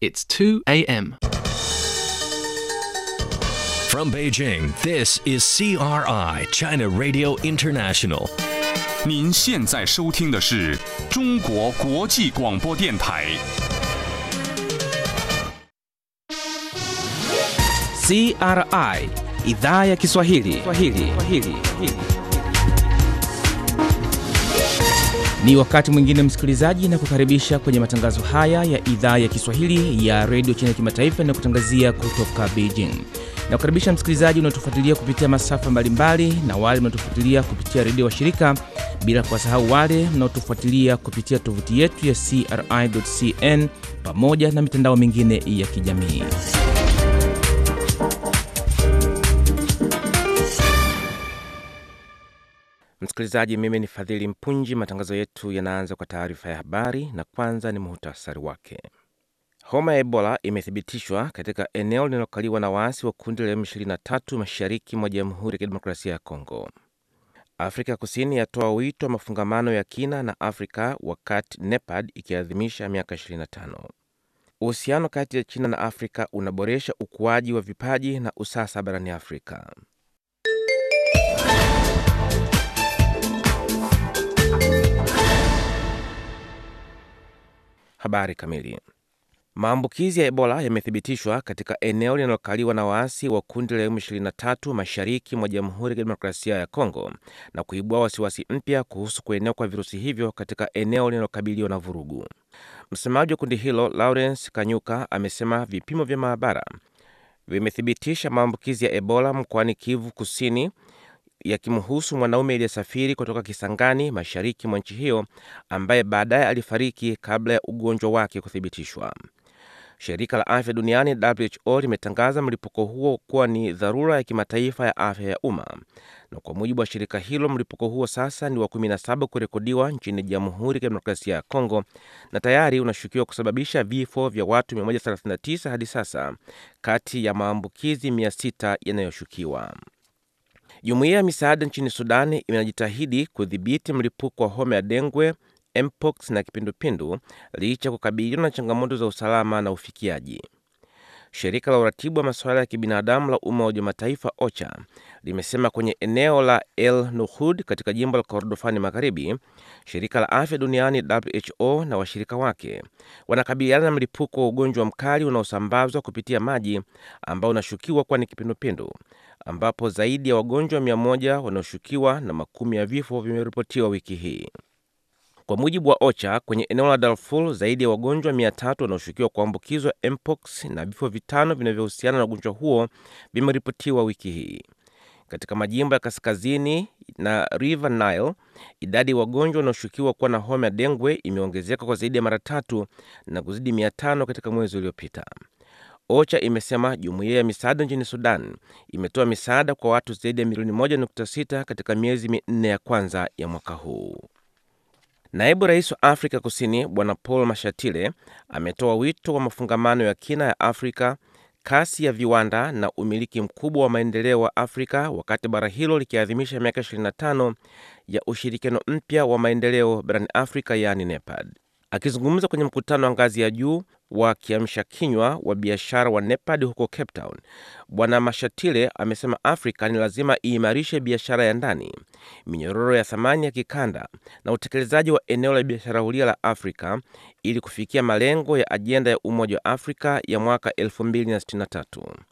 It's 2 a.m. From Beijing, this is CRI, China Radio International. 您现在收听的是中国国际广播电台。 CRI idhaa ya Kiswahili. Kiswahili. Kiswahili. Ni wakati mwingine msikilizaji, na kukaribisha kwenye matangazo haya ya idhaa ya Kiswahili ya redio China Kimataifa inayokutangazia kutoka Beijing. Na kukaribisha msikilizaji unaotufuatilia kupitia masafa mbalimbali na wale mnaotufuatilia kupitia redio washirika, bila kuwasahau wale mnaotufuatilia kupitia tovuti yetu ya CRI.cn pamoja na mitandao mingine ya kijamii. Msikilizaji, mimi ni Fadhili Mpunji. Matangazo yetu yanaanza kwa taarifa ya habari, na kwanza ni muhtasari wake. Homa ya Ebola imethibitishwa katika eneo linalokaliwa na waasi wa kundi la M23 mashariki mwa Jamhuri ya Kidemokrasia ya Kongo. Afrika Kusini yatoa wito wa mafungamano ya kina na Afrika wakati NEPAD ikiadhimisha miaka 25. Uhusiano kati ya China na Afrika unaboresha ukuaji wa vipaji na usasa barani Afrika. Habari kamili. Maambukizi ya Ebola yamethibitishwa katika eneo linalokaliwa na waasi wa kundi la M23 mashariki mwa Jamhuri ya Kidemokrasia ya Kongo na kuibua wasiwasi mpya kuhusu kuenea kwa virusi hivyo katika eneo linalokabiliwa na vurugu. Msemaji wa kundi hilo Lawrence Kanyuka amesema vipimo vya maabara vimethibitisha maambukizi ya Ebola mkoani Kivu Kusini yakimhusu mwanaume aliyesafiri kutoka Kisangani mashariki mwa nchi hiyo ambaye baadaye alifariki kabla ya ugonjwa wake kuthibitishwa. Shirika la afya duniani WHO limetangaza mlipuko huo kuwa ni dharura ya kimataifa ya afya ya umma, na kwa mujibu wa shirika hilo, mlipuko huo sasa ni wa 17 kurekodiwa nchini Jamhuri ya Kidemokrasia ya Kongo na tayari unashukiwa kusababisha vifo vya watu 139 hadi sasa kati ya maambukizi 600 yanayoshukiwa. Jumuiya ya misaada nchini Sudani inajitahidi kudhibiti mlipuko wa homa ya dengwe, mpox na kipindupindu licha ya kukabiliwa na changamoto za usalama na ufikiaji. Shirika la uratibu wa masuala ya kibinadamu la Umoja wa Mataifa OCHA limesema kwenye eneo la El Nuhud katika jimbo la Kordofani Magharibi, shirika la afya duniani WHO na washirika wake wanakabiliana na mlipuko wa ugonjwa mkali unaosambazwa kupitia maji ambao unashukiwa kuwa ni kipindupindu, ambapo zaidi ya wagonjwa mia moja wanaoshukiwa na makumi ya vifo vimeripotiwa wiki hii. Kwa mujibu wa OCHA, kwenye eneo la Darfur zaidi ya wagonjwa mia tatu wanaoshukiwa kuambukizwa mpox na vifo vitano vinavyohusiana na ugonjwa huo vimeripotiwa wiki hii. Katika majimbo ya kaskazini na River Nile, idadi ya wagonjwa wanaoshukiwa kuwa na homa ya dengwe imeongezeka kwa zaidi ya mara tatu na kuzidi mia tano katika mwezi uliopita. OCHA imesema jumuiya ya misaada nchini Sudan imetoa misaada kwa watu zaidi ya milioni 1.6 katika miezi minne ya kwanza ya mwaka huu. Naibu rais wa Afrika Kusini Bwana Paul Mashatile ametoa wito wa mafungamano ya kina ya Afrika, kasi ya viwanda na umiliki mkubwa wa maendeleo wa Afrika wakati bara hilo likiadhimisha miaka 25 ya ushirikiano mpya wa maendeleo barani Afrika, yaani NEPAD. Akizungumza kwenye mkutano wa ngazi ya juu wa kiamsha kinywa wa biashara wa NEPAD huko Cape Town, Bwana Mashatile amesema Afrika ni lazima iimarishe biashara ya ndani, minyororo ya thamani ya kikanda na utekelezaji wa eneo la biashara huria la Afrika ili kufikia malengo ya ajenda ya Umoja wa Afrika ya mwaka 2063.